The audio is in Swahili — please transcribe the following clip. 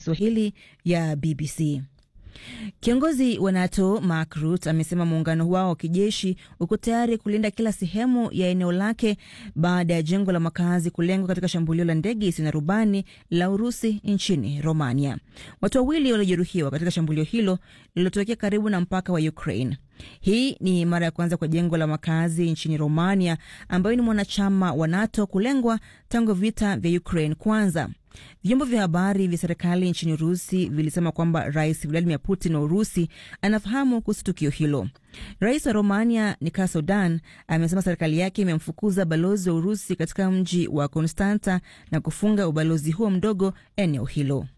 Kiswahili ya BBC. Kiongozi wa NATO Mark Rutte amesema muungano wao wa kijeshi uko tayari kulinda kila sehemu ya eneo lake baada ya jengo la makazi kulengwa katika shambulio la ndege isiyo na rubani la Urusi nchini Romania. Watu wawili waliojeruhiwa katika shambulio hilo lililotokea karibu na mpaka wa Ukraine. Hii ni mara ya kwanza kwa jengo la makazi nchini Romania, ambayo ni mwanachama wa NATO, kulengwa tangu vita vya Ukraine kwanza. Vyombo vya habari vya serikali nchini Urusi vilisema kwamba Rais Vladimir Putin wa Urusi anafahamu kuhusu tukio hilo. Rais wa Romania Nicolae Slobodan amesema serikali yake imemfukuza balozi wa Urusi katika mji wa Konstanta na kufunga ubalozi huo mdogo eneo hilo.